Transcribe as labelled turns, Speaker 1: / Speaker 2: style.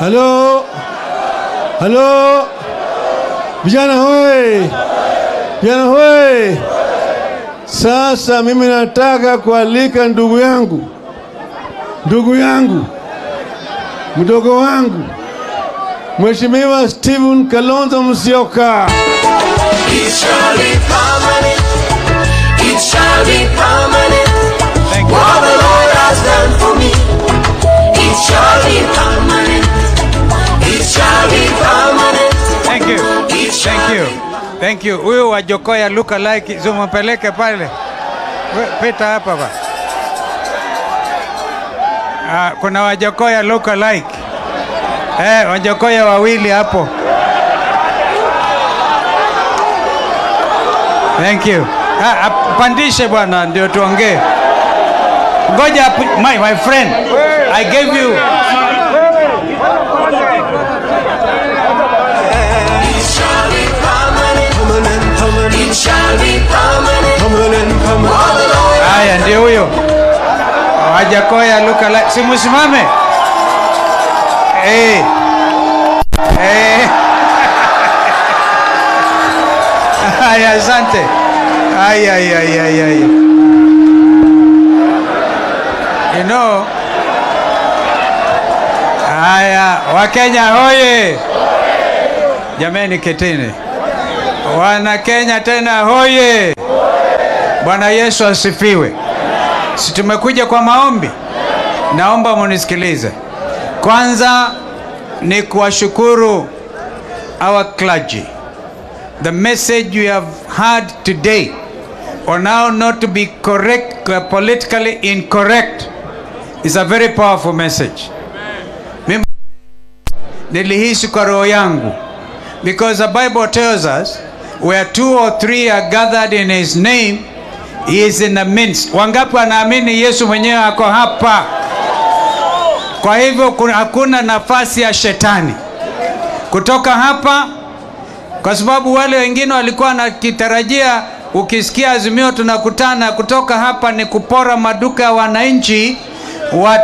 Speaker 1: Halo, halo, vijana hoye, vijana hoye. Sasa mimi nataka kualika ndugu yangu, ndugu yangu, mdogo wangu, Mheshimiwa Stephen Kalonzo Musyoka.
Speaker 2: It shall be permanent. It shall be permanent.
Speaker 3: Thank you.
Speaker 2: What the Lord has done for me. It shall be permanent. It shall be permanent.
Speaker 3: Thank you.
Speaker 2: It shall
Speaker 3: Thank you.
Speaker 2: be
Speaker 3: Thank you. Huyu wa Jokoya look alike, zumpeleke pale. We- Pita hapa ba. Ah, kuna Wajokoya look alike. Eh, Wajokoya wawili hapo. Thank you. Ah, ah, pandishe bwana ndio tuongee. Ngoja api- my, my friend. I gave you
Speaker 2: It shall be permanent. Permanent, permanent. It shall be permanent. Permanent, permanent. What the Lord
Speaker 3: Haya, ndio huyo Wajakoya luka la si musimame eh. Eh. Haya, asante. Ay, ay, ay, ay, ay. You know, haya Wakenya hoye! Jameni, ketini. Wana Kenya tena hoye! Bwana Yesu asifiwe. Si tumekuja kwa maombi? Naomba munisikilize. Kwanza ni kuwashukuru our clergy. The message you have heard today on how not to be correct, uh, politically incorrect is a very powerful message. Mimi nilihisi kwa roho yangu because the Bible tells us where two or three are gathered in his name he is in the midst. Wangapi wanaamini Yesu mwenyewe ako hapa? Kwa hivyo kuna- hakuna nafasi ya shetani kutoka hapa, kwa sababu wale wengine walikuwa wanakitarajia, ukisikia Azimio tunakutana kutoka hapa ni kupora maduka ya wananchi wa